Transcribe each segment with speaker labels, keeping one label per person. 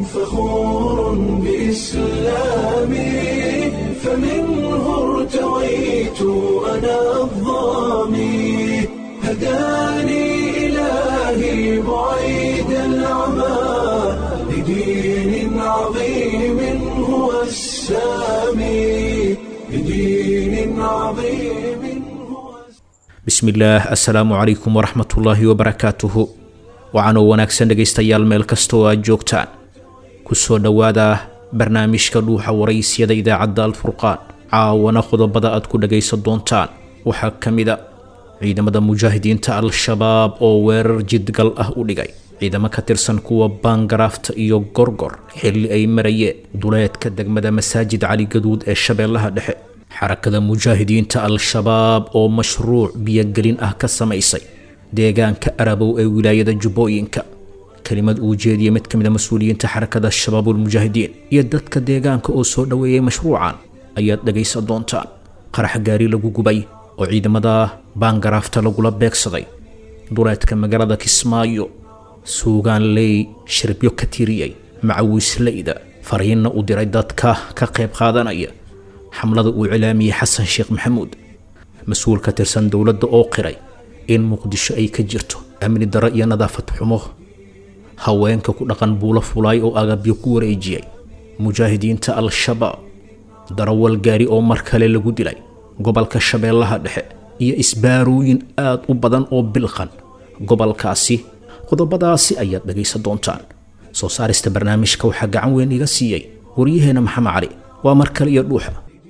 Speaker 1: فخور بإسلامي فمنه ارتويت أنا الظامي هداني إلهي بعيد العمى لدين عظيم هو السامي لدين عظيم هو
Speaker 2: bismillaah assalaamu calaykum waraxmatullaahi wabarakaatuhu waxaanoo wanaagsan dhegaystayaal meel kasta oo aad joogtaan ku soo dhowaada barnaamijka dhuuxa waraysyada idaacadda alfurqaan caawana qodobada aad ku dhagaysan doontaan waxaa ka mid a ciidamada mujaahidiinta al-shabaab oo weerar jidgal ah u dhigay ciidamo ka tirsan kuwa baangaraafta iyo gorgor xilli ay marayeen duleedka degmada masaajid cali gaduud ee shabeellaha dhexe xarakada mujaahidiinta al-shabaab oo mashruuc biyogelin ah ka samaysay deegaanka arabow ee wilaayada jubbooyinka kelimad uu jeediyey mid ka mid a mas-uuliyiinta xarakada shabaabulmujaahidiin iyo dadka deegaanka oo soo dhoweeyey mashruucan ayaad dhagaysan doontaan qarax gaari lagu gubay oo ciidamada baangaraafta lagula beegsaday duleedka magaalada kismaayo suugaan ley shirbyo ka tiriyey macawiisleyda fariinna u diray dadka ka qayb qaadanaya xamlada uu cilaamiyey xasan sheekh maxamuud mas-uul ka tirsan dowladda oo qiray in muqdisho ay ka jirto amni darro iyo nadaafad xumo haweenka ku dhaqan buulo fulaay oo agabyo ku wareejiyey mujaahidiinta al-shabaab darawal gaari oo mar kale lagu dilay gobolka shabeellaha dhexe iyo isbaarooyin aad u badan oo bilqan gobolkaasi qodobadaasi ayaad dhagaysan doontaan soo saarista barnaamijka waxaa gacan weyn iga siiyey waryaheena maxamed cali waa mar kale iyo dhuuxa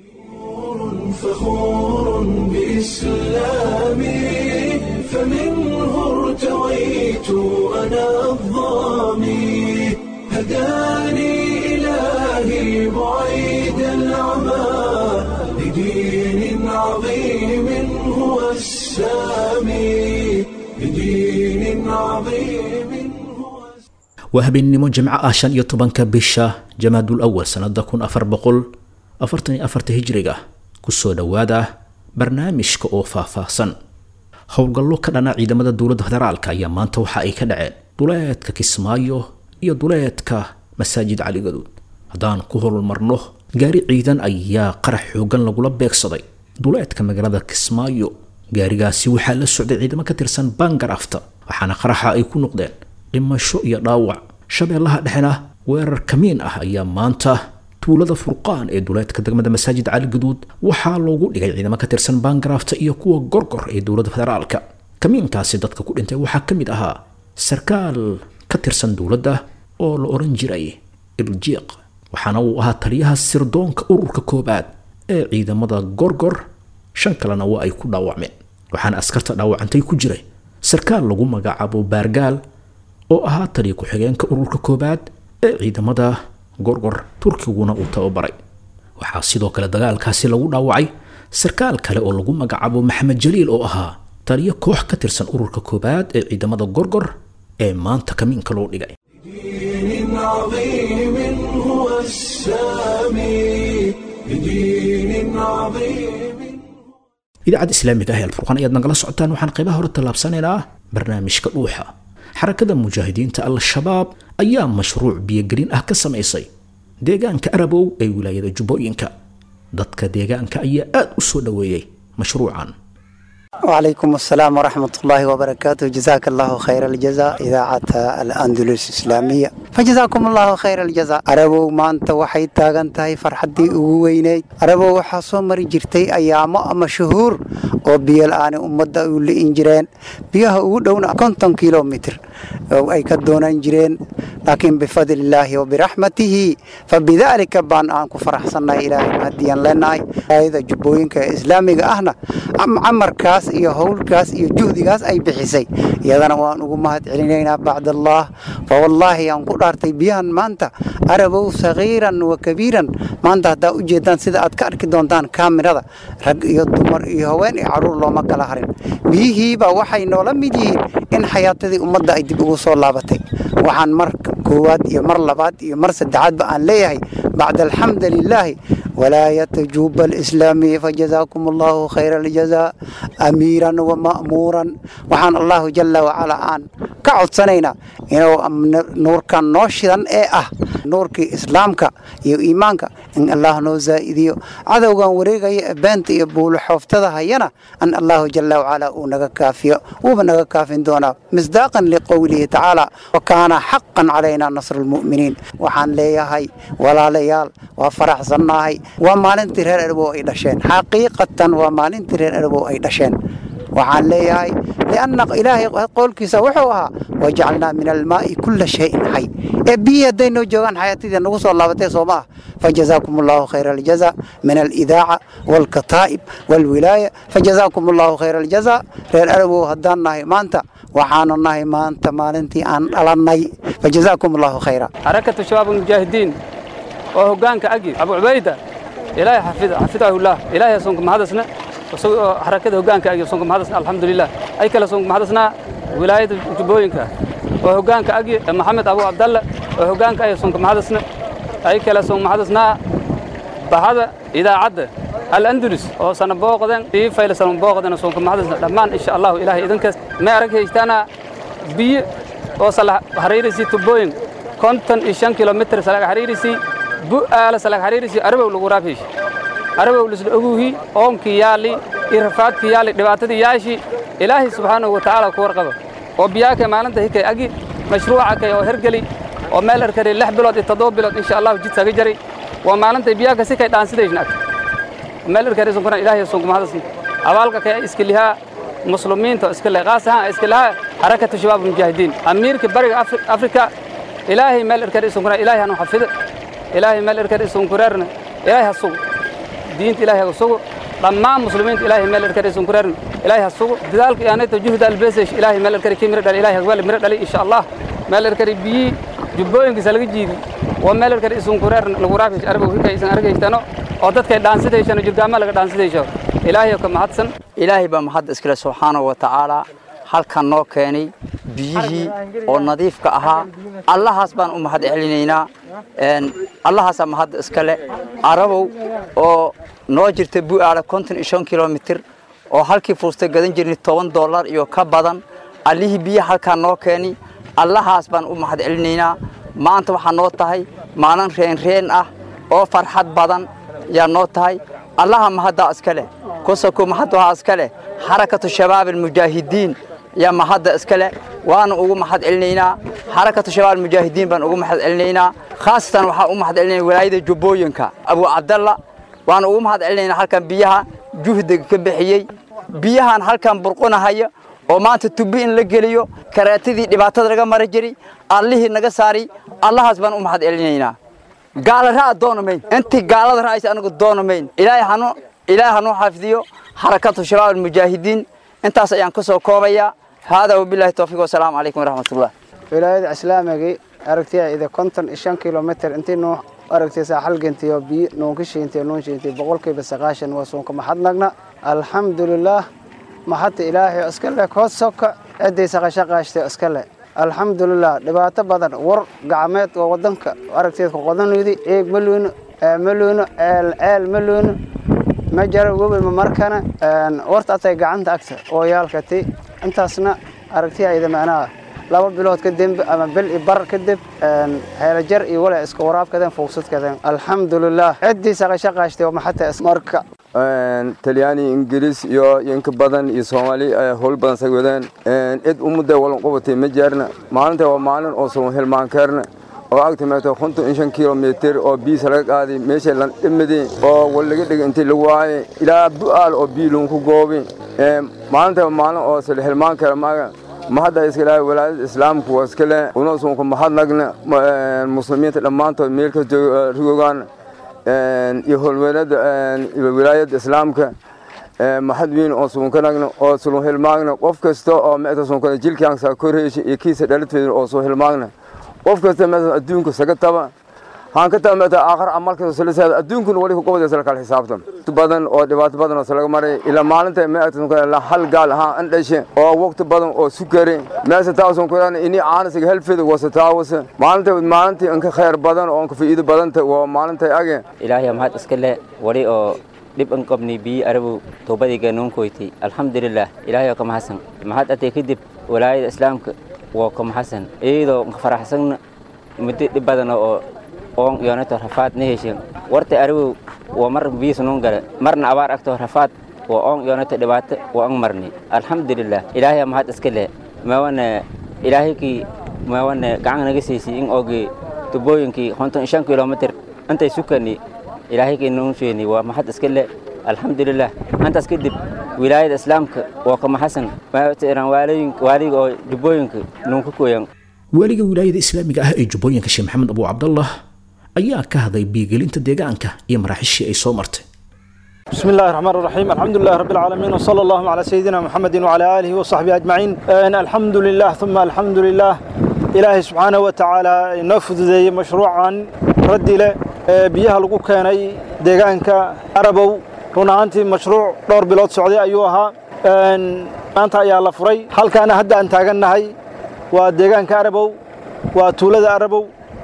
Speaker 1: فخور بإسلامي فمنه ارتويت أنا الظامي هداني إلهي بعيد العمى لدين عظيم هو السامي لدين عظيم هو
Speaker 2: waa habeennimo jimco ah shan iyo tobanka bisha jamaadul awal sannada kun afar boqol afartan iyo afarta hijriga kusoo dhowaada barnaamijka oo faahfaahsan howlgallo ka dhana ciidamada dowladda federaalka ayaa maanta waxa ay ka dhaceen duleedka kismaayo iyo duleedka masaajid cali gaduud haddaan ku hormarno gaari ciidan ayaa qarax xoogan lagula beegsaday duleedka magaalada kismaayo gaarigaasi waxaa la socday ciidamo ka tirsan baangarafta waxaana qaraxa ay ku noqdeen dhimasho iyo dhaawac shabeellaha dhexena weerar kamiin ah ayaa maanta tuulada furqaan ee duleedka degmada masaajid cali gaduud waxaa loogu dhigay ciidamo ka tirsan baangaraafta iyo kuwa gorgor ee dowladda federaalka kamiinkaasi dadka ku dhintay waxaa ka mid ahaa sarkaal ka tirsan dowladda oo la oran jiray iljiiq waxaana uu ahaa taliyaha sirdoonka ururka koobaad ee ciidamada gorgor shan kalena waa ay ku dhaawacmeen waxaana askarta dhaawacantay ku jiray sarkaal lagu magacaabo baargaal oo ahaa taliya ku-xigeenka ururka koobaad ee ciidamada gorgor turkiguna uu tababaray waxaa sidoo kale dagaalkaasi lagu dhaawacay sarkaal kale oo lagu magacaabo maxamed jaliil oo ahaa taliyo koox ka tirsan ururka koobaad ee ciidamada gorgor ee maanta kamiinka loo dhigay
Speaker 1: لدين عظيم هو السامي لدين عظيم
Speaker 2: idaacadda islaamiga ah ee alfurqaan ayaad nagala socotaan waxaan qaybaha hore tallaabsanaynaa barnaamijka dhuuxa xarakada mujaahidiinta al-shabaab ayaa mashruuc biyogelin ah ka samaysay deegaanka arabow ee wilaayada jubbooyinka dadka deegaanka ayaa aad u soo dhoweeyey mashruucan
Speaker 3: وعليكم السلام ورحمة الله وبركاته جزاك الله خير الجزاء إذاعة الأندلس الإسلامية فجزاكم الله خير الجزاء أربو ما أنت وحي تاغن تاي فرحدي ويني أربو وحاسو مري جرتي أيام أما شهور وبيا الآن أمدا اللي إنجرين بيها ودونا كنتم كيلومتر أي كدونا إنجرين لكن بفضل الله وبرحمته فبذلك بان أنكو فرحسنا إلهي مهديا لنا هذا جبوينك إسلامي أهنا أم عمر كاس iyo howlkaas iyo juhdigaas ay bixisay iyadana waan ugu mahad celinaynaa bacdallah fa wallaahi aan ku dhaartay biyahan maanta arabow sagiiran wa kabiiran maanta haddaa u jeedaan sida aad ka arki doontaan kaamirada rag iyo dumar iyo haween iyo caruur looma kala harin biyihiiba waxay noola mid yihiin in xayaatadii ummadda ay dib ugu soo laabatay waxaan mar koowaad iyo mar labaad iyo mar saddexaadba aan leeyahay bacda alxamdu lilaahi ولاية جوب الإسلامي فجزاكم الله خير الجزاء أميرا ومأمورا وحان الله جل وعلا آن كعد سنينا إنه نور كان نوشدا إيه أه nuurkii islaamka iyo iimaanka in allah noo zaa'idiyo cadowgan wareegaya ee beenta iyo buulaxooftada hayana an allahu jala wacala uu naga kaafiyo wuuba naga kaafin doonaa misdaaqan liqowlihi tacaala wa kaana xaqan calaynaa nasru lmu'miniin waxaan leeyahay walaalayaal waa faraxsannahay waa maalintii reer erbow ay dhasheen xaqiiqatan waa maalintii reer erbow ay dhasheen waxaan leeyahay lianna ilaahay qowlkiisa wuxuu ahaa wajacalnaa min almaa'i kulla shayin xay ee biyihii hadday noo joogaan xayaatidii nagu soo laabatay soo ma ah fajazaakum allahu khayra aljaza min alidaaca waalkataa'ib waalwilaaya fajazaakum allahu khayra aljaza reer arabow haddaan nahay maanta waxaanu nahay maanta maalintii aan dhalannay fajazaakum allahu khayra
Speaker 4: حركة شباب المجاهدين وهجانك أجي أبو عبيدة إلهي حفظ حفظه الله إلهي صنكم هذا حركة هجانك أجي صنكم هذا الحمد لله أي كلا صنكم هذا ولاية جبوينك وهجانك أجي محمد أبو عبد الله وهجانك أي صنكم هذا أي كلا صنكم هذا بهذا إذا عد الأندلس أو سنة بوقدن في فيل سنة بوقدن صنكم هذا لمان إن شاء الله إلهي إذن كس ما أرك يجتنا بي oo sala xariirisi tubooyin konton iyo shan kilomitr salaga xariirisi bu'aala salaga xariirisi arabow lagu raafish arabow lisla oguhi oonkii yaali iyo rafaadkii yaali dhibaatadii yaashi ilaahay subxaanahu wa tacaala ku warqabo oo biyaaka maalinta hikay agi mashruuca kay oo hergeli oo meel erkari lix bilood iyo toddoba bilood insha allahu jid saga jari waa maalinta biyaaka si kay dhaansidaysna ag meel erkari sunkuna ilaahay sunkumahadasin abaalka kay iska lihaa muslimiinta iska leh qaas ahaan iska lahaa xarakatu shabaab mujaahidiin amiirka bariga afrika ilaahay meel erkar isunkuna ilaahay hanu xafido ilaahay meel erkar isunkureerna ilaahay ha sugo diinta ilaahay ha sugo dhammaan muslimiinta ilaahay meel erkar isunkureerna ilaahay ha sugo dadaalka iyaanayta juhda albesesh ilaahay meel erkari kii miro dhali ilaahay hagweel miro dhali insha allah meel erkari biyii jubbooyinkiisa laga jiidi waa meel erkari isunkureerna lagu raafish arabow hikay isan argaystano oo dadkay dhaansidaysano jirgaama laga dhaansidaysho ilaahay ka mahadsan
Speaker 5: ilaahay baa mahad iskale subxaanahu wa tacaalaa halkan noo keenay biyihii oo nadiifka ahaa allahaas baan u mahad celinaynaa allahaasaa mahad iskale arabow oo noo jirta bu'aala konton iyo shan kilomitir oo halkii fuusta gadan jirnay toban dollar iyo ka badan allihii biyaha halkaan noo keenay allahaas baan u mahad celinaynaa maanta waxaa noo tahay maalin reenreen ah oo farxad badan yaa noo tahay allaha mahaddaa iska leh kusaku mahad waxaa iska leh xarakatu shabaab almujaahidiin yaa mahadda iska leh waana ugu mahad celinaynaa xarakatu shabaab almujaahidiin baan ugu mahad celinaynaa khaasatan waxaan u mahad celinaya walaayada jubbooyinka abu cabdalla waana ugu mahad celinaynaa halkan biyaha juhdiga ka bixiyey biyahan halkan burqunahaya oo maanta tubi in la geliyo karaatadii dhibaatada laga mara jiray allihii naga saari allahaas baan u mahad celinaynaa gaala ra'a doonamayn intii gaalada ra'aysa anagu doonamayn ilaahay hanu ilaahay hanuu xafidiyo xarakatu shabaab almujaahidiin intaas ayaan ka soo koobayaa haadaa wabilaahi towfiiq wasalaamu calaykum waraxmatullah
Speaker 6: wilaayada islaamigii aragtiya ida konton iyo shan kilomitr intii nuu aragtaysaa halgantiyo biyo nuunkishiintiyo nuunshiintiyo boqolkiiba sagaashan waa suunka maxadnagna alxamdulilaah maxadta ilaahay oo iska leh kood soka ciddii saqashaqaashtay oo iska leh alxamdulilah dhibaato badan war gacmeed oo wadanka aragteedka qodanuydi eeg ma luyno ma luyno ceel ceel ma luyno ma jaro webelma markana warta atay gacanta agta oo yaalkati intaasna aragtiyayda macnaha laba bilood kadib ama bil i bar kadib heelajar iyo wala iska waraabkadeen fuugsadkadeen alxamdulilah ciddii saqashaqaashtay maxata
Speaker 7: marka talyaani ingiriis iyo inka badan iyo soomaali howl badan sag wadeen cid ummadda walan qabatay ma jeerna maalinta waa maalin oo soo hilmaankeerna oo agta meeto konton iyo shan kilomitir oo biisa laga qaaday meesha la dhimidi oo wal laga dhigay intii lagu waayay ilaa bu'aal oo biiluun ku goobi maalinta waa maalin oo sala hilmaankeera maaga mahadda iska ilaahay walaadada islaamku waa iska leh unoosunku mahadnagna muslimiinta dhammaantood meel ka rigogaan iyo holweelada wilaayadda islaamka maxad weyn oo suunkanagna oo sulun hilmaagna qof kasta oo meeta suunkana jilkaansa korheysha iyo kiisa dhalatweeda oo soo hilmaagna qof kasta meeta adduunka saga taba haan ka taba meeta aakhar amalka saliseeda adduunkuna wali ku qabadaysa kala xisaabtan badan oo dhibaato badan oo salaga maray ilaa maalinta meeta suunkana hal gaal ahaan an dhashe oo waqti badan oo sukare meesa taa suunkana ini caanasiga helfeeda wasa taawasa maalinta maalintii inka khayr badan oo inka faa'iido badanta waa maalinta age
Speaker 8: ilaahay mahad iska leh wali oo dhib an qabnay biyi arabow toobadayga nuunkoyti alxamdulilah ilaahay oo ka mahadsan mahad atay kadib walaayada islaamka waa ka mahadsan iyadoo nka faraxsanna muddo dhib badan oo oon yoonato rafaad na heshin warta arabow waa mar biis nun gale marna abaar agto rafaad waa oon yoonato dhibaato waa an marni alxamdulilah ilaahay mahad iska leh maawana ilaahaykii maawana gacan naga siisay in oogii tubooyinkii konton shan kilomitr intay sukani ilaahaykii nun sheeni waa mahad iska leh alxamdulilah intaas kadib wilaayada islaamka waa kama xasan waaliga oo jubbooyinka nunka koyan
Speaker 2: waaliga wilaayada islaamiga ah ee jubbooyinka sheekh maxamed abu cabdallah ayaa ka hadlay biigelinta deegaanka iyo maraaxishii ay soo martay
Speaker 9: بسم الله الرحمن الرحيم الحمد لله رب العالمين وصلى الله على سيدنا محمد وعلى آله وصحبه أجمعين الحمد لله ثم الحمد لله إلهي سبحانه وتعالى نفذ ذي مشروعا رد له بيها لقو كاني ديغانك عربو رونانتي مشروع دور بلاد سعودية أيوها maanta ayaa la furay halkaana hadda aan taagannahay waa deegaanka arabow waa tuulada arabow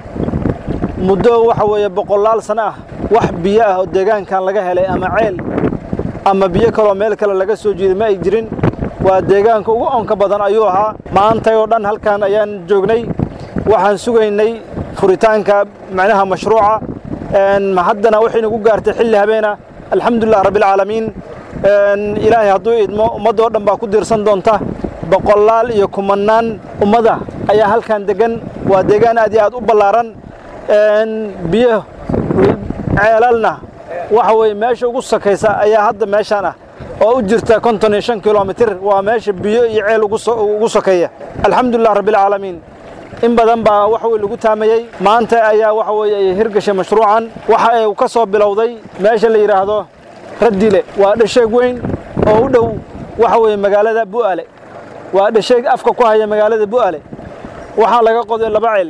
Speaker 9: muddo waxa weeye boqolaal sano ah wax biyo ah oo deegaankan laga helay ama ceel ama biyo kaloo meel kale laga soo jeeday ma ay jirin waa deegaanka ugu onka badan ayuu ahaa maantay oo dhan halkan ayaan joognay waxaan sugaynay furitaanka macnaha mashruuca haddana waxay nagu gaartay xilli habeena alxamdulilah rabbilcaalamiin ilaahay hadduu idmo ummaddoo dhan baa ku diirsan doonta boqolaal iyo kumannaan ummada ayaa halkan degan waa deegaan aad iyo aad u ballaaran biyo ceelalna waxa weeye meesha ugu sakaysa ayaa hadda meeshaan ah oo u jirta konton iyo shan kilomitir waa meesha biyo iyo ceel ugu sokeeya alxamdulilah rabbilcaalamiin in badan baa waxa weye lagu taamayey maanta ayaa waxa weeye ay hirgashay mashruucan waxa ay ka soo bilowday meesha la yidhaahdo raddile waa dhasheeg weyn oo u dhow waxa weeye magaalada bu'ale waa dhasheeg afka ku haya magaalada bu'ale waxaa laga qoday laba ceel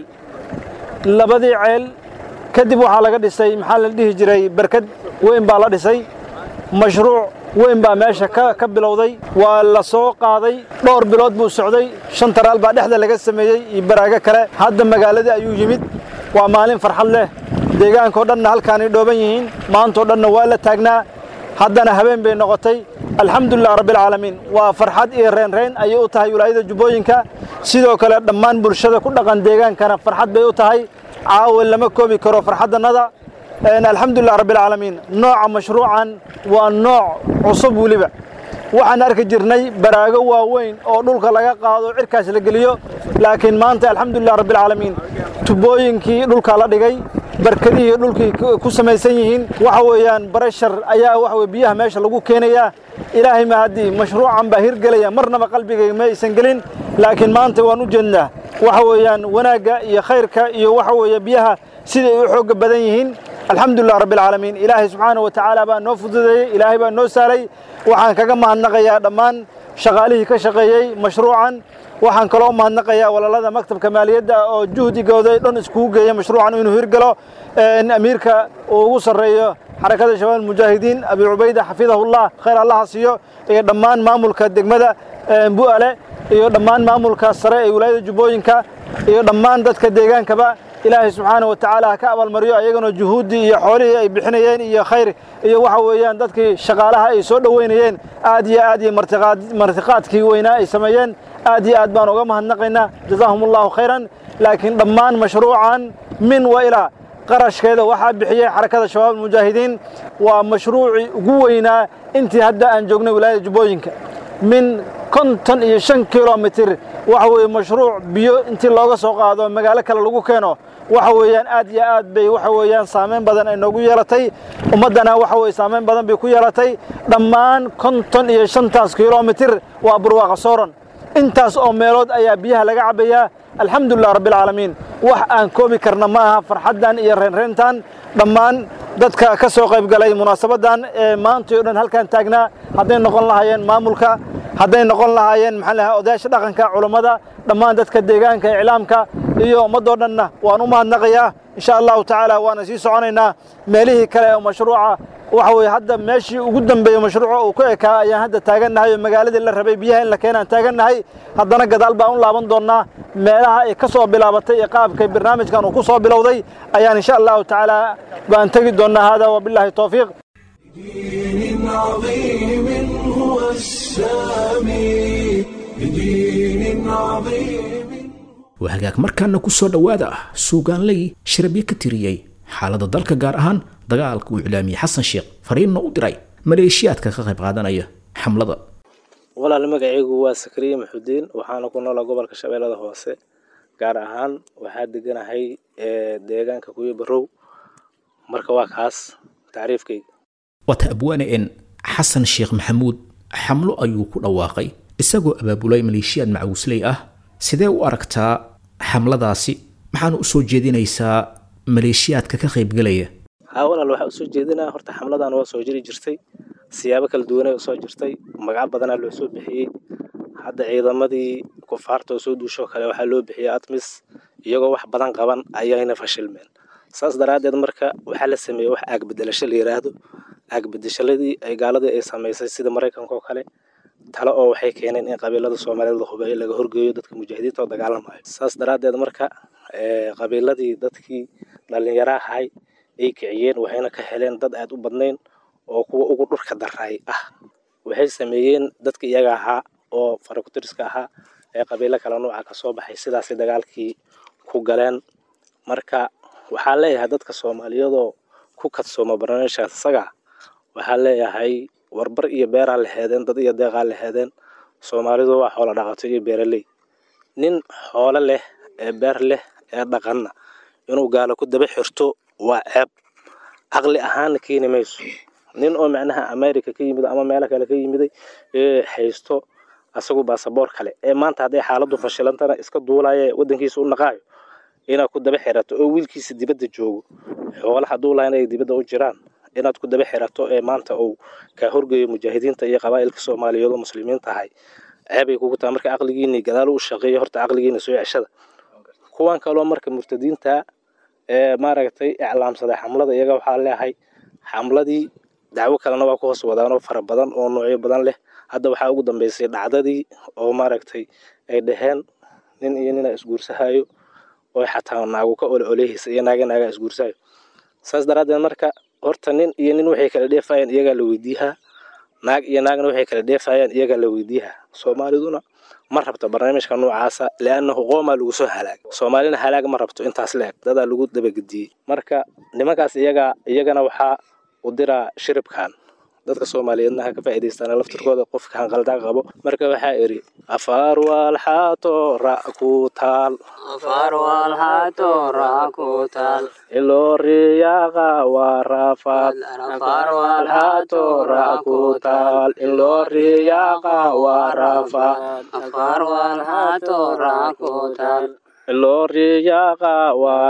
Speaker 9: labadii ceel kadib waxaa laga dhisay maxaa la dhihi jiray berkad weyn baa la dhisay mashruuc weyn baa meesha ka ka bilowday waa la soo qaaday dhowr bilood buu socday shan taraal baa dhexda laga sameeyey iyo baraago kale hadda magaaladii ayuu yimid waa maalin farxad leh deegaankao dhanna halkaanay dhooban yihiin maantao dhanna waa la taagnaa haddana habeen bay noqotay alxamdulilah rabbilcaalamiin waa farxad iyo reenreen ayay u tahay wilaayada jubbooyinka sidoo kale dhammaan bulshada ku dhaqan deegaankana farxad bay u tahay caawa lama koobi karo farxaddannada alxamdulilah rabbilcaalamiin nooca mashruucan waa nooc cusub weliba waxaan arki jirnay baraago waaweyn oo dhulka laga qaado cirkaas la geliyo laakiin maanta alxamdulilah rabbilcaalamiin tubooyinkii dhulka la dhigay barkadihii dhulkii ku samaysan yihiin waxa weeyaan barashar ayaa waxa weye biyaha meesha lagu keenayaa ilaahay ma haddii mashruucan baa hirgelaya marnaba qalbigayga ma aysan gelin laakiin maanta waan u jeednaa waxa weeyaan wanaagga iyo khayrka iyo waxa weeye biyaha siday u xoogga badan yihiin alxamdulilah rabbilcaalamiin ilaahay subxaana wa tacaala baa noo fududeeyey ilaahay baa noo saalay waxaan kaga mahadnaqayaa dhammaan shaqaalihii ka shaqeeyey mashruucan waxaan kaloo u mahadnaqayaa walaalada maktabka maaliyadda oo juhdigooda dhan iskugu geeya mashruucan inuu hirgalo amiirka uu ugu sarreeyo xarakada shabaab mujaahidiin abi cubayda xafidahullah khayr allaha siiyo iyo dhammaan maamulka degmada bu'ale iyo dhammaan maamulka sare ee wilaayada jubbooyinka iyo dhammaan dadka deegaankaba ilaahay subxaana wa tacaala ha ka abaalmariyo ayagana juhuuddii iyo xoolihii ay bixinayeen iyo khayr iyo waxa weeyaan dadkii shaqaalaha ay soo dhoweynayeen aad iyo aad iyo martiqaadkii weynaa ay sameeyeen aad iyo aad baan uga mahadnaqaynaa jazaahum allahu khayran laakiin dhammaan mashruucan min wa ilaa qarashkeeda waxaa bixiyey xarakada shabaab mujaahidiin waa mashruucii ugu weynaa intii hadda aan joognay wilaayada jubbooyinka min konton iyo shan kilomitir waxa weeye mashruuc biyo intii looga soo qaado magaalo kale lagu keeno waxa weeyaan aad iyo aad bay waxa weeyaan saameyn badan ay noogu yeelatay ummaddana waxa weye saameyn badan bay ku yeelatay dhammaan konton iyo shantaas kilomitir waa burwaaqa sooran intaas oo meelood ayaa biyaha laga cabbayaa alxamdulilah rabbilcaalamiin wax aan koobi karna ma aha farxaddan iyo reenreentan dhammaan dadka ka soo qayb galay munaasabaddan ee maantay o dhan halkan taagnaa hadday noqon lahaayeen maamulka hadday noqon lahaayeen maxaa lahaa odayaasha dhaqanka culammada dhammaan dadka deegaanka iclaamka iyo ummaddoo dhanna waan u mahadnaqayaa insha allahu tacaala waana sii soconaynaa meelihii kale oo mashruuca waxa weeye hadda meeshii ugu dambeeyey mashruuca uu ku ekaa ayaan hadda taagannahay oo magaaladii la rabay biyaha in la keenaan taagannahay haddana gadaal baan u laaban doonnaa meelaha ay ka soo bilaabatay ee qaabkay barnaamijkan uu ku soo bilowday ayaan insha allahu tacaala baan tegi doonnaa hada wabilaahi towfiiq
Speaker 1: بدين عظيم هو السامي بدين عظيم
Speaker 2: waa hagaag markaana ku soo dhowaada suugaanley shirabyo ka tiriyey xaaladda dalka gaar ahaan dagaalka uu iclaamiyey xasan sheekh fariinna u diray maleeshiyaadka ka qayb qaadanaya xamlada
Speaker 10: walaal magacaygu waa sakriye maxudiin waxaana ku noolaa gobolka shabeellada hoose gaar ahaan waxaa deganahay deegaanka kuyo barow marka waa kaas tacriifkayga
Speaker 2: wata abwaane en xasan sheekh maxamuud xamlo ayuu ku dhawaaqay isagoo abaabulay maleeshiyaad macawisley ah sidee u aragtaa xamladaasi maxaana u soo jeedinaysaa maleeshiyaadka ka qaybgelaya
Speaker 10: haa walaal waxaa usoo jeedinaa horta xamladan waa soo jiri jirtay siyaabo kala duwanay usoo jirtay magac badanaa loo soo bixiyey hadda ciidamadii kufaarta oo soo duushoo kale waxaa loo bixiyey atmis iyagoo wax badan qaban ayayna fashilmeen saas daraaddeed marka waxaa la sameeyey wax aagbedelasho la yidhaahdo aagbedeshaladii ay gaaladii ay samaysay sida maraykanka oo kale tale oo waxay keeneen in qabiilada soomaaliyeed la hubeeyo laga horgeeyo dadka mujaahidiinta oo dagaalamayo saas daraaddeed marka qabiiladii dadkii dhallinyaro ahay ay kiciyeen waxayna ka heleen dad aad u badnayn oo kuwa ugu dhurka daraay ah waxay sameeyeen dadka iyaga ahaa oo farakutiriska ahaa ee qabiilo kale nooca ka soo baxay sidaasay dagaalkii ku galeen marka waxaa leeyahay dadka soomaaliyeedoo ku kadsooma barnaamijkaas isaga waxaa leeyahay warbar iyo beeraa la heedeen dad iyo deeqaa la heedeen soomaalidu waa xoolo dhaqato iyo beeraley nin xoolo leh ee beer leh ee dhaqanna inuu gaalo ku daba xirto waa ceeb caqli ahaanna keeni mayso nin oo macnaha america ka yimid ama meelo kale ka yimiday ee haysto asagu baasaboor kale ee maanta hadday xaaladdu fashilantana iska duulaya waddankiisa u naqaayo inaad ku daba xirato oo wiilkiisa dibadda joogo xoolaha hadduu lahayn ay dibadda u jiraan inaad ku daba xirato ee maanta uu kaa horgeeyo mujaahidiinta iyo qabaa'ilka soomaaliyeed oo muslimiin tahay ceebay kugu tahay marka caqligiini gadaal u shaqeeyo horta caqligiina soo ceshada kuwan kaloo marka murtadiinta ee maaragtay iclaamsaday xamlada iyaga waxaa leeyahay xamladii dacwo kalena waa ku hoos wadaan oo fara badan oo noocyo badan leh hadda waxaa ugu dambeysay dhacdadii oo maaragtay ay dhaheen nin iyo nina isguursahayo oo xataa naagu ka ole olehaysa iyo naaga naaga isguursahayo saas daraaddeed marka horta nin iyo nin waxay kala dheefayaan iyagaa la weydiihaa naag iyo naagna waxay kala dheefayaan iyagaa la weydiihaa soomaaliduna ma rabto barnaamijka noocaasa liannahu qoomaa lagu soo halaagay soomaalina halaag ma rabto intaas la eg dadaa lagu dabagediyey marka nimankaas iyagaa iyagana waxaa u diraa shiribkan dadka soomaaliyeedna ha ka faa'iidaystaan laftirkooda qofka hanqaldaa qabo marka waxaa idhi afaar waalxaato ra ku taal iloo riyaaqa waa raafaad waalxaato ra ku taal iloo riyaaqa waa raafaad iloo riyaaqa waa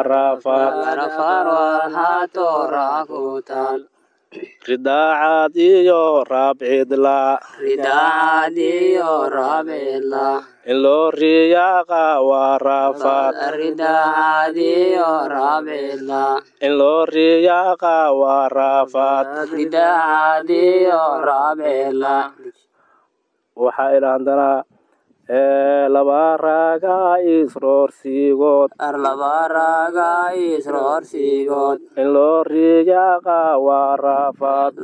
Speaker 10: raafaad ridaacaad iyo raabcidla in loo riyaaqa waa raafaad in loo riyaaqa waa raafaad waxaa ilaandanaa laba raaga isroorsiigood in loo riyaaqa waa raafaad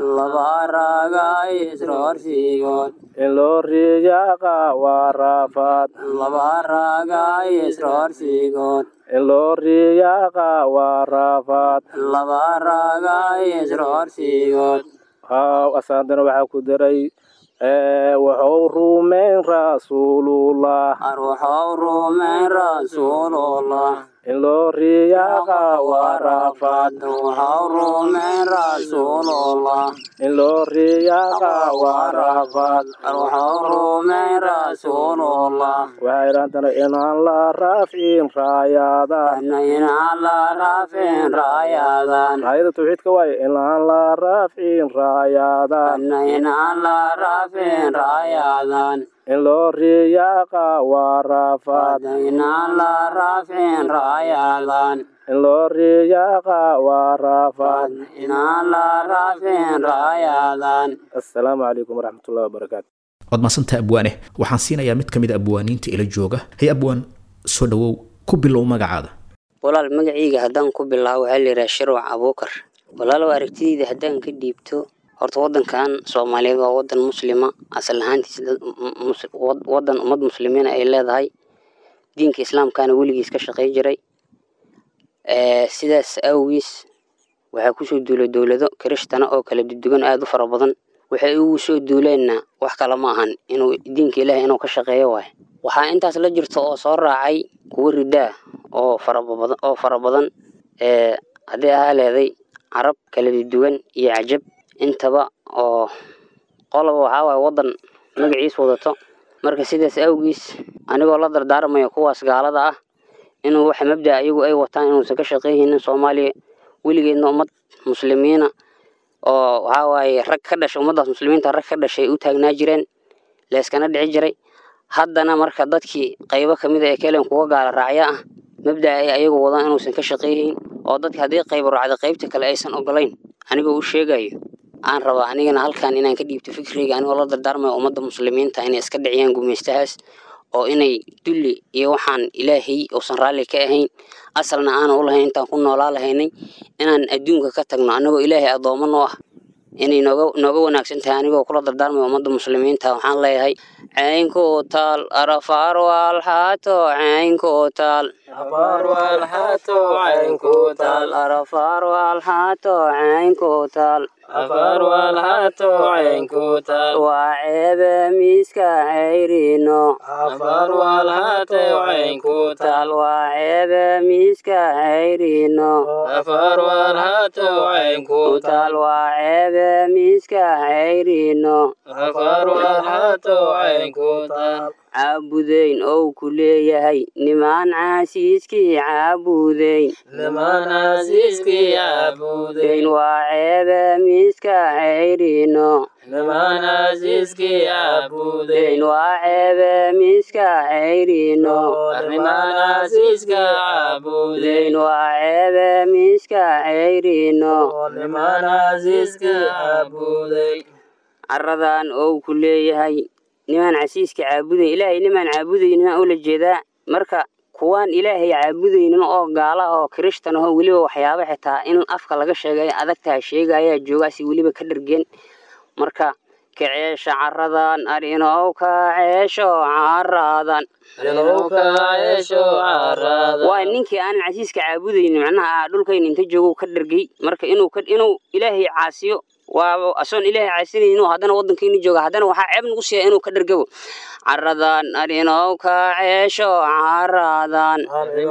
Speaker 10: in loo riyaaqa waa raafaad in loo riyaaqa waa raafaad haw asaandana waxaa ku daray wuxuu rumeyn rasuulullah in loo riyaaqa waa raafaad in loo riyaaqa waa raafaad waxaa idhaantana inaan la raafcin raayaadaan raayada tawxiidka waaye inaan la raafcin raayaadaan in loo riyaaqa waa raafaad in loo riyaaqa waa raafaad assalaamu calaykum waraxmatullahi wabarakaatu
Speaker 2: waad maasanta abwaane waxaan siinayaa mid ka mid a abwaaniinta ila jooga hay abwaan soo dhawow ku bilow magacaada
Speaker 11: walaal magacayga haddaan ku bilaabo waxaa la yidhaha shirwac abuukar walaalow aragtidayda haddaan ka dhiibto horta wadankan soomaaliyeed waa wadan muslima asal ahaantiis wadan ummad muslimiina ay leedahay diinka islaamkaana weligiis ka shaqey jiray sidaas awgiis waxaa kusoo duulay dowlado kiristana oo kala dudugan aada u fara badan waxay ugu soo duuleenna wax kale ma ahan inuu diinka ilaahay inuu ka shaqeeyo waay waxaa intaas la jirta oo soo raacay kuwo ridaa oo farabadan oo fara badan ee haddii ahaa leeday carab kala dudugan iyo cajab intaba oo qoloba waxaa waaye waddan magaciis wadato marka sidaas awgiis anigoo la dardaarmaya kuwaas gaalada ah inuu waxa mabda ayagu ay wataan inuusan ka shaqeyhaynin soomaaliya weligeedna ummad muslimiina oo waxaa waaye rag ka dhashay ummaddaas muslimiinta rag ka dhashay u taagnaa jireen leeskana dhici jiray haddana marka dadkii qaybo ka mid a ee kelen kuwa gaala raacya ah mabda ay ayagu wadaan inuusan ka shaqeyhayn oo dadka haddii qaybo raacda qaybta kale aysan ogolayn anigoo u sheegayo aan rabaa anigana halkan inaan ka dhiibto fikreyga anigoo la dardaarmayo ummadda muslimiinta inay iska dhiciyaan gumaystahaas oo inay dulli iyo waxaan ilaahay uusan raalli ka ahayn asalna aanan u lahayn intaan ku noolaa lahaynay inaan adduunka ka tagno annagoo ilaahay addoomo noo ah inay nooga nooga wanaagsan tahay anigoo kula dardaarmayo ummadda muslimiinta waxaan leeyahay caynku taal arafaar waalxaato caynku taal arafaar waalxaato caynku taal waa ceebe miiska cayrino taal waa ceebe miiska cayrino taal waa ceebe miiska cayrino caabudeyn ou ku leeyahay nimaan caasiiskii caabudeyn deyn waa ceebe miiska cayrino deyn waa ceebe miiska cayrino deyn waa ceebe miiska cayrino caradan ou ku leeyahay nimaan casiiska caabuday ilaahay nimaan caabudaynin oo la jeedaa marka kuwaan ilaahay caabudaynin oo gaala oo kirishtan aho weliba waxyaaba xitaa in afka laga sheegay adagtaha sheegayaa joogaasi weliba ka dhargeen marka kaceesha caradan arinow kaceesho caradan waa ninkii aanan casiiska caabudaynin macnaha dhulkayna inta joogo ka dhargay marka inuu inuu ilaahay caasiyo waa asoon ilaahay caasinaynin inuu haddana waddankayna jooga haddana waxaa ceeb nagu siiya inuu ka dhargabo caradan arinow kaceesho caradan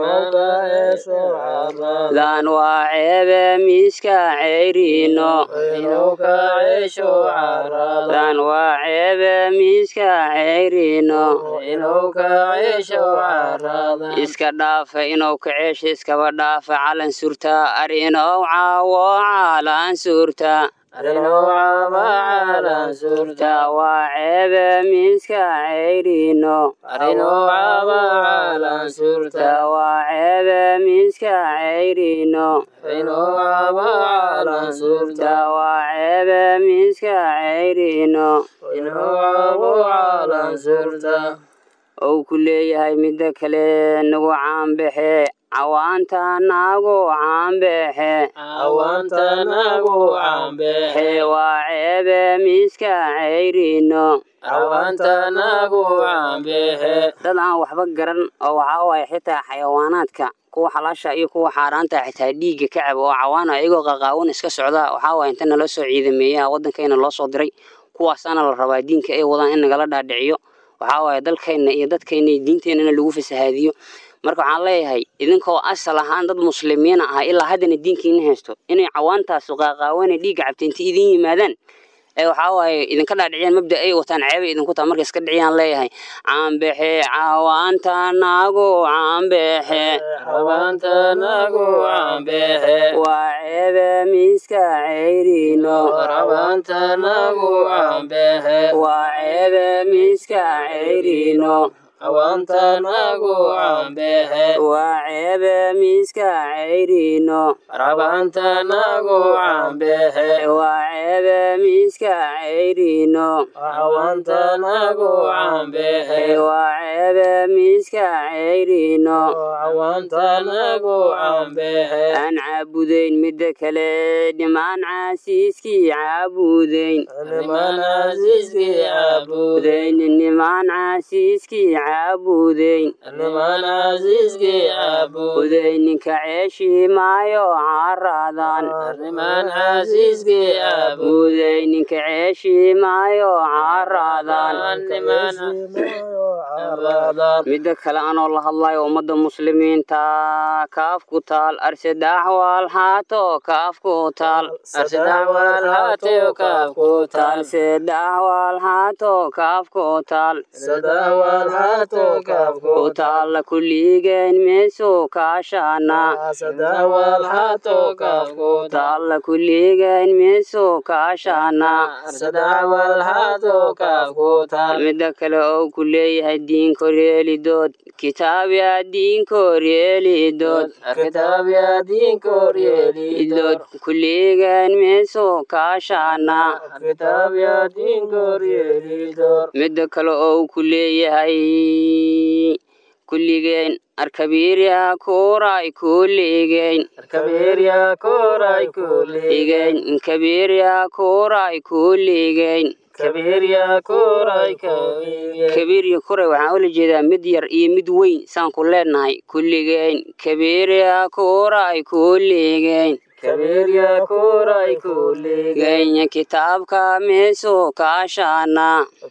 Speaker 11: dan waa ceebe miiska cayrino dan waa ceebe miiska cayrino iska dhaafa inuu kaceesha iskaba dhaafa calan surtaa arinow caawo calan surtaa ta waa ceebe miiska cayrino ta waa ceebe miiska cayrino ta waa ceebe miiska cayrino ou ku leeyahay midda kale nagu caanbaxe cawaanta nagu caanbaxe he waa ceebe miiska cayrino dad aan waxba garan oo waxaa waaye xitaa xayawaanaadka kuwa xalaasha iyo kuwa xaaraanta xitaa dhiigga ka caba oo cawaana ayagoo qaqaawan iska socda waxaa waaye inta nala soo ciidameeya waddankayna loo soo diray kuwaasaana la rabaa diinka ay wadaan in nagala dhaadhiciyo waxaa waaye dalkayna iyo dadkayna iyo diinteennana lagu fasahaadiyo marka waxaan leeyahay idinkoo asal ahaan dad muslimiina ah ilaa haddana diinkiina haysto inay cawaantaasu qaaqaawana dhiigga cabta inta idin yimaadaan ee waxaa waaye idinka dhaadhiciyaan mabda ay wataan ceebay idinku taa marka iska dhiciyaan leeyahay caanbexe cawaanta nagu caanbexe waa ceebe miiska cayrino waa ceebe miiska cayrino waa ceebe miiska cayrino waa ceebe miiska cayrino waa ceebe miiska cayrino
Speaker 12: nimaan caabudayn midda kale nimaan caasiiskii caabudayn budayn nimaan caasiiskii caabudayn budayn ninka ceeshii maayo caaradan buday ninka ceeshii maayo caaradan midda kale anoo la hadlayo ummadda muslimiinta kaaf ku taal arsadaax waal haato kaaf ku taal arsadaax waal haato kaaf ku taal ku taalla kulligeen meesu kaashana taalla kulligeen meesu kaashana midda kale oo ku leeyahay diinkoryeelidood kitaabiya diinkoryeelidood idood kulligeen meesu kaashana midda kale oo ku leeyahay kulligeen arkabiirya kuuray kuuligeen igeen kabiirya kuuray kuuligeen kabiirya kuray waxaan ula jeedaa mid yar iyo mid weyn saan ku leenahay kulligeen kabiirya kuuray kuuligeen genya kitaabka meesu kaashana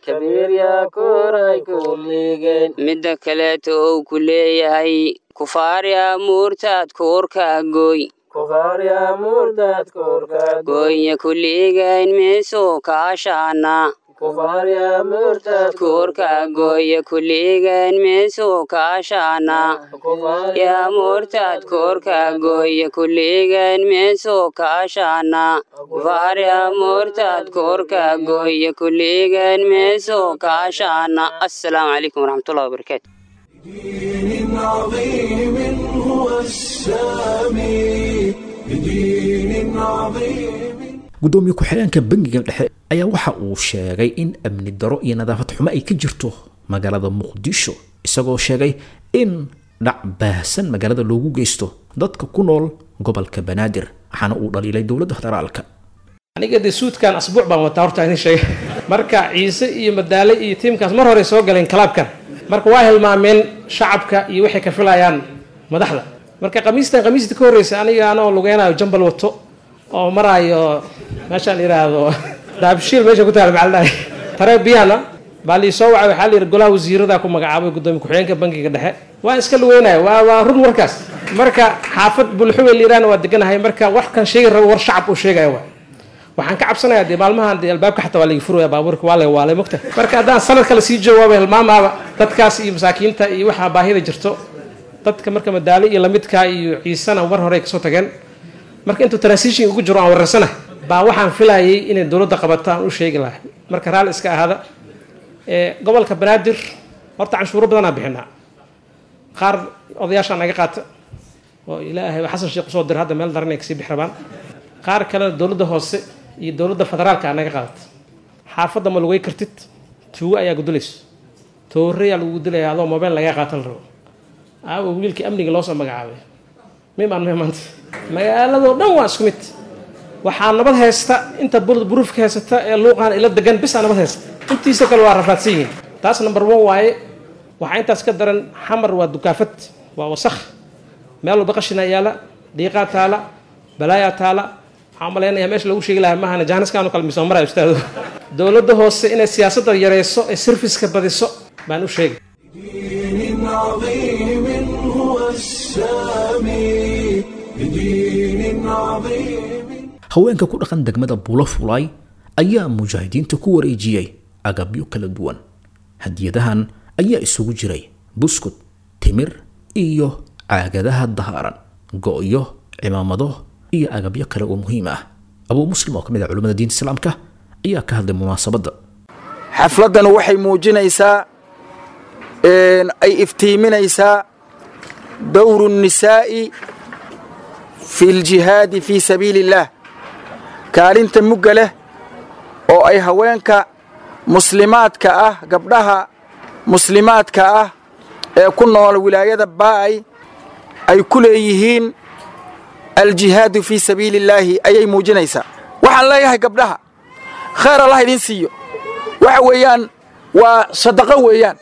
Speaker 12: midda kaleeto ou ku leeyahay kufaarya muurtaad kuurka gooy goonya kulligeen meesu kaashana kuurka gooya kulligeen meesu kaashana yaa muurtaad kuurka gooya kulligeen meesu kaashana kufaarya muurtaad kuurka gooya kulligeen meesu kaashana assalaamu calaykum waraxmatullahi wabarakaatu
Speaker 1: دين عظيم هو السامي بدين عظيم
Speaker 2: gudoomiye ku-xigeenka bangiga dhexe ayaa waxa uu sheegay in amni daro iyo nadaafad xumo ay ka jirto magaalada muqdisho isagoo sheegay in dhac baahsan magaalada loogu geysto dadka ku nool gobolka banaadir waxaana uu dhaliilay dowladda federaalka
Speaker 13: aniga dee suudkan asbuuc baan wataa horta idin sheegay marka ciise iyo madaale iyo tiimkaas mar hore soo galeen kalaabkan marka waa hilmaameen shacabka iyo waxay ka filayaan madaxda marka khamiistan khamiistii ka horreysa aniga anoo lugeynayo jambal wato oo maraayo meeshaan yidhaahdo daabshiil meesha ku taala macaldahay taree biyana baa lii soo wacay waxaa layidhi golaha wasiiradaa ku magacaabay gudoomiye ku-xigeenka bankiga dhexe waan iska lugeynaya waa waa run warkaas marka xaafad bulxuwe liiraana waa deganahay marka wax kan sheegi rabo war shacab uu sheegaya waay waxaan ka cabsanayaa dee maalmahan dee albaabka xataa waa laga furaya baabuurka waa la waalay mogta marka haddaan sanad kale sii joogo waaba hilmaamaaba dadkaas iyo masaakiinta iyo waxaa baahida jirto dadka marka madaale iyo lamidkaa iyo ciisana mar hore ay kasoo tageen marka intuu transition ugu jiro aan wareersana baa waxaan filayay inay dowladda qabato aan u sheegi lahay marka raalli iska ahaada gobolka banaadir horta canshuuro badanaa bixinaa qaar odayaashaa naga qaata oo ilaahay xasan sheekh usoo dira hadda meel daran ay kasii bix rabaan qaar kalena dowladda hoose iyo dowladda federaalka naga qaadata xaafadda ma lugay kartid tuugo ayaa gudulayso tooreyaa lagu dilaya adoo mobile lagaa qaata la rabo aawo wiilkii amniga loo soo magacaabay mimaan me maanta magaaladoo dhan waa isku mid waxaa nabad haysta inta buruufka haysata ee luuqaan ila degan bisaa nabad haysta intiisa kale waa rafaadsan yihiin taas number one waaye waxaa intaas ka daran xamar waa dukaafad waa wasakh meel walba qashina yaala dhiiqaa taala balaayaa taala waxaan malaynayaa meesha lagu sheegi lahaa mahana jaaniskaanu kala misoo maraya ustaado dowladda hoose inay siyaasadda yareyso ee serviska badiso baan u sheegay
Speaker 1: دين عظيم هو السامي بدين عظيم
Speaker 2: haweenka ku dhaqan degmada buulo fulay ayaa mujaahidiinta ku wareejiyey agabyo kala duwan hadiyadahan ayaa isugu jiray buskud timir iyo caagadaha dahaaran go'yo cimaamado iyo agabyo kale oo muhiim ah abuu muslim oo ka mid ah culimmada diinta islaamka ayaa ka hadlay munaasabadda
Speaker 14: xafladdan waxay muujinaysaa ay iftiiminaysaa dowru nnisaa'i fi ljihaadi fii sabiili illaah kaalinta mugga leh oo ay haweenka muslimaadka ah gabdhaha muslimaadka ah ee ku nool wilaayada baa'ay ay ku leeyihiin aljihaadu fii sabiili illaahi ayay muujinaysaa waxaan leeyahay gabdhaha khayr allah idiin siiyo waxa weeyaan waa sadaqo weeyaan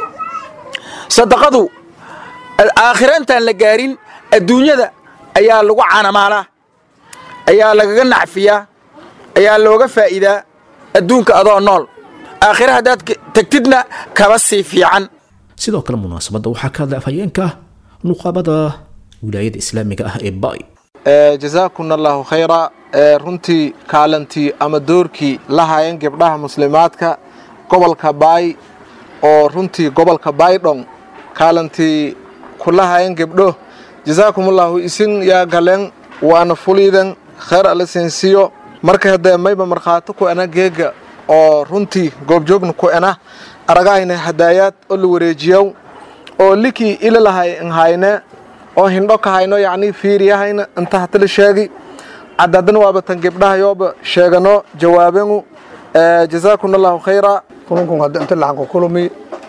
Speaker 14: sadaqadu aakhira intaan la gaarin adduunyada ayaa lagu canamaalaa ayaa lagaga nacfiyaa ayaa looga faa'iidaa adduunka adoo nool aakhira haddaad tegtidna kaba sii fiican
Speaker 2: sidoo kale munaasabadda waxaa ka hadlay afhayeenka nuqaabada wilaayada islaamiga ah ee bay
Speaker 15: jazaakuna allahu khayra runtii kaalantii ama doorkii la hayan gabdhaha muslimaadka gobolka baay oo runtii gobolka baydhon kaalantii kula hayan gebdho jazaakumullahu isin yaa galeen waana fuliidan khayr alla siinsiyo marka haddee mayba markhaati ku ena geega oo runtii goobjoogna ku ena aragahayna hadaayaad oo la wareejiyow oo likii ila lahay nhayne oo hindho ka hayno yacni fiiriyahayna inta hatala sheegi cadaadan waaba tan gebdhahayooba sheegano jawaabanu jazaakuna allahu khayra
Speaker 16: kununkun hadda inta laxanku kulumi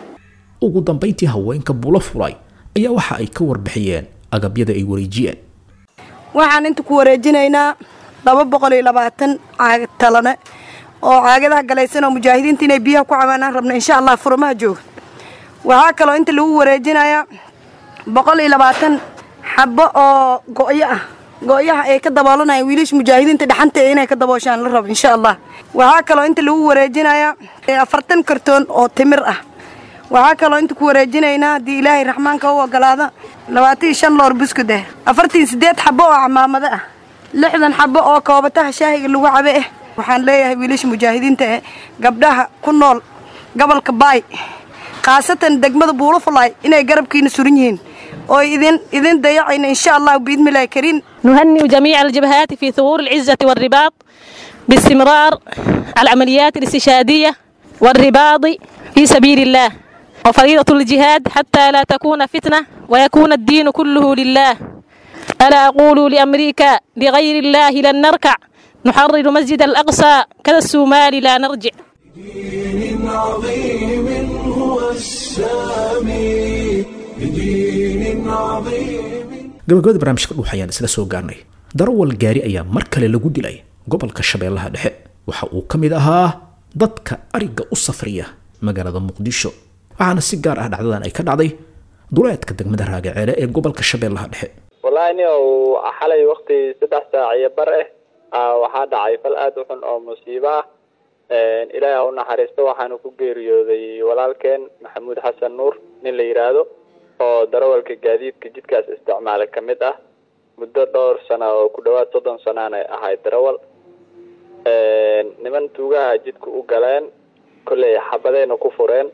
Speaker 2: ugu dambayntii haweenka bulo fulay ayaa waxa ay ka warbixiyeen agabyada ay wareejiyeen
Speaker 17: waxaan inta ku wareejinaynaa laba boqol iyo labaatan caagad talane oo caagadaha galaysan oo mujaahidiinta inay biyaha ku cabaanaan rabna insha allah furmaha jooga waxaa kaloo inta lagu wareejinayaa boqol iyo labaatan xabo oo go'yo ah go'yaha ay ka daboolanaya wiilasha mujaahidiinta dhaxanta inay ka dabooshaan la rabo insha allah waxaa kaloo inta lagu wareejinayaa afartan kartoon oo timir ah waxaa kaloo inta ku wareejinaynaa haddii ilaahay raxmaanka u ogolaada labaatan iyo shan loor buskud ah afartan iyo siddeed xabo oo camaamado ah lixdan xabo oo koobataha shaahiga lagu cabe ah waxaan leeyahay wiilasha mujaahidiinta ee gabdhaha ku nool gobolka baay khaasatan degmada buulo fulaay inay garabkiina suran yihiin oo idin idin dayacayna insha allah biidni illaahi kariim
Speaker 18: نهنئ جميع الجبهات في ثغور العزة والرباط باستمرار العمليات الاستشهادية والرباط في سبيل الله وفريضة الجهاد حتى لا تكون فتنة ويكون الدين كله لله ألا أقول لأمريكا لغير الله لن نركع نحرر مسجد الأقصى كذا السومال لا نرجع
Speaker 1: دين عظيم هو السامي بدين عظيم
Speaker 2: gabagabada barnaamijka dhuux ayaan isla soo gaarnay darawal gaari ayaa mar kale lagu dilay gobolka shabeellaha dhexe waxa uu ka mid ahaa dadka ariga u safriya magaalada muqdisho waxaana si gaar ah dhacdadan ay ka dhacday duleedka degmada raagaceele ee gobolka shabeellaha dhexe
Speaker 19: wallaahi nin uu xalay wakti saddex saac iyo bar ah waxaa dhacay fal aada u xun oo musiibo ah ilaahi ha u naxariisto waxaanu ku geeriyooday walaalkeen maxamuud xasan nuur nin la yidhaahdo oo darawalka gaadiidka jidkaas isticmaala ka mid ah muddo dhowr sano oo ku dhowaad soddon sanaanay ahayd darawal niman tuugaha jidka u galeen kolley xabadayna ku fureen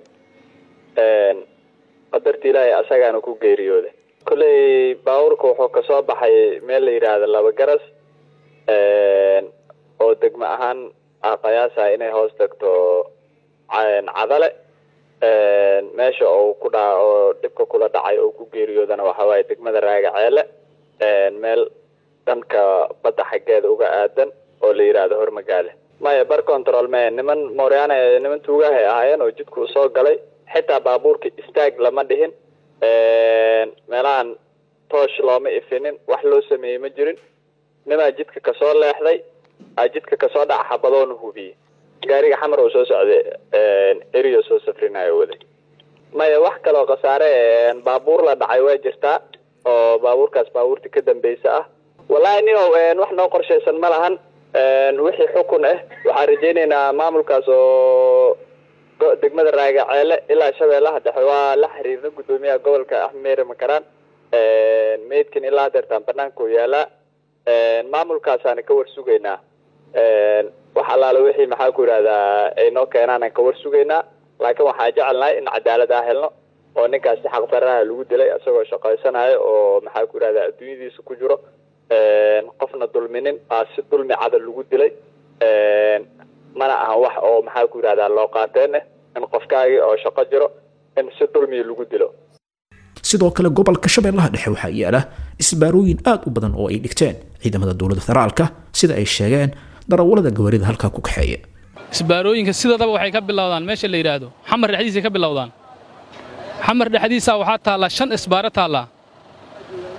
Speaker 19: qadarti ilaahay asagaana ku geeriyooday kolley baabuurka wuxuu kasoo baxay meel la yidhaahdo laba garas oo degmo ahaan ah qiyaasa inay hoos tagto cadale meesha oo ku dha oo dhibka kula dhacay oo ku geeriyoodana waxa waaye degmada raagaceele meel dhanka badda xaggeeda uga aadan oo la yidhaahdo hormagaale maya bar control me niman mooryaana niman tuugahay ahaayeen oo jidku usoo galay xitaa baabuurka istaag lama dhihin meelahan toosh looma ifinin wax loo sameeyey ma jirin nimaa jidka kasoo leexday a jidka kasoo dhaca xabadoona hubiyey gaariga xamar oo soo socday erio soo safrinayo waday maya wax kaloo khasaare baabuur la dhacay waa jirtaa oo baabuurkaas baabuurta ka dambeysa ah wallahi nin wax noo qorshaysan ma lahan wixii xukun ah waxaan rajaynaynaa maamulkaas oo degmada raagaceele ilaa shabeellaha dhexe waa la xiriirna guddoomiyaha gobolka axmeere makaraan meydkan ilaa hadeertaan banaanka u yaalaa maamulkaasaana ka war sugaynaa wax allaale wixii maxaa ku yidhahdaa ay noo keenaan aan ka war sugaynaa laakiin waxaan jecelnahay in cadaalad ah helno oo ninkaas si xaqdarraha lagu dilay isagoo shaqaysanayo oo maxaa ku yidhahdaa adduunyadiisa ku jiro qofna dulminin aa si dulmi cada lagu dilay mana ahan wax oo maxaa ku yidhahdaa loo qaateen eh in qofkaagii oo shaqo jiro in si dulmiya lagu dilo
Speaker 2: sidoo kale gobolka shabeellaha dhexe waxaa yaala isbaarooyin aad u badan oo ay dhigteen ciidamada dowladda federaalka sida ay sheegeen darawallada gawaarida halkaa ku kaxeeya
Speaker 20: isbaarooyinka sidadaba waxay ka bilowdaan meesha la yidhaahdo xamar dhexdiisay ka bilowdaan xamar dhexdiisaa waxaa taallaa shan isbaaro taallaa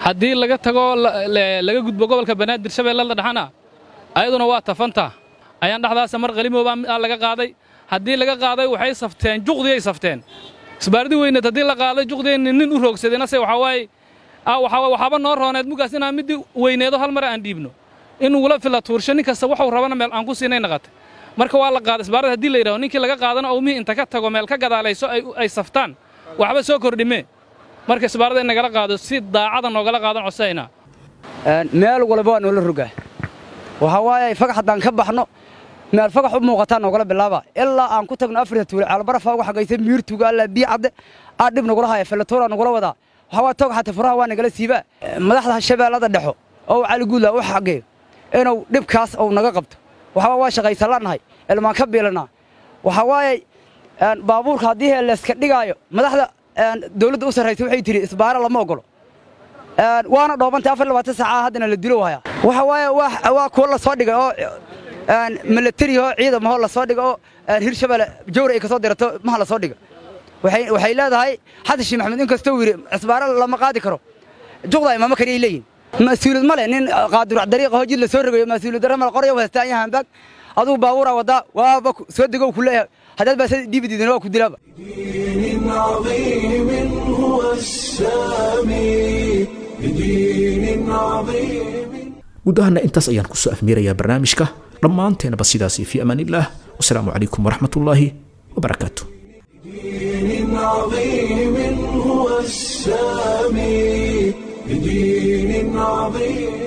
Speaker 20: haddii laga tago laga gudbo gobolka banaadir shabeellada dhexana ayaduna waa tafantaa ayaan dhexdaasa mar qalimoobaa laga qaaday haddii laga qaaday waxay safteen juqdiyay safteen isbaardi weyneed haddii la qaaday juqdiyayna nin u roogsadeenase waxaa waaye waxaaba noo rooneed mugaas inaan middii weyneedo hal mar aan dhiibno in ugula fila tuursho nin kasta waxuu rabana meel aan ku siinay naqatay marka waa la qaaday isbaarada haddii la yidhaho ninkii laga qaadana owmihii inta ka tago meel ka gadaalayso ay saftaan waxba soo kordhimee marka isbaarada in nagala qaado si daacada noogala qaadan codsayna
Speaker 21: meel walba waa noola rogaa waxaa waaye fagax haddaan ka baxno meel fagax u muuqataa noogala bilaaba ilaa aan ku tagno afarta tuule caalbarafa uga xagaysa miirtuga alla bii cadde aa dhib nagula haya felatoora nagula wadaa waxaa waa tog xata furaha waa nagala siibaa madaxda shabeellada dhexo oo cali guudla u xageeyo inuu dhibkaas uu naga qabto waxaa waa shaqaysanlanahay ilmaan ka biilanaa waxaa waaye baabuurka haddii layska dhigaayo madaxda dawladda u sarraysa waxay tidhi isbaaro lama ogolo waana dhoobantay afar labaatan saaca haddana la dilo haya waxa waaye waa kuwa la soo dhigay oo milatari oo ciidamahoo la soo dhigay oo hirshabelle jawr ay ka soo dirato maha la soo dhiga waxay leedahay xasan sheekh maxamed inkastoo yidhi isbaaro lama qaadi karo juqda imaamo kale ay leeyihin mas-uuliyad ma leh nin qaadurac dariiqa hojid la soo rogayo mas-uuliyad darre mal qoryo haystaan iyo hambaag adugu baabuuraa wadaa waaba soo degow ku leeyahay haddaad baa dhiibididin waa ku dilaaba
Speaker 1: دين عظيم هو السامي بدين عظيم
Speaker 2: guud ahaana intaas ayaan kusoo afmiirayaa barnaamijka dhammaanteenaba sidaasi fi amaanillaah wasalaamu calaykum waraxmatullaahi wabarakaatu
Speaker 1: دين عظيم هو السامي بدين عظيم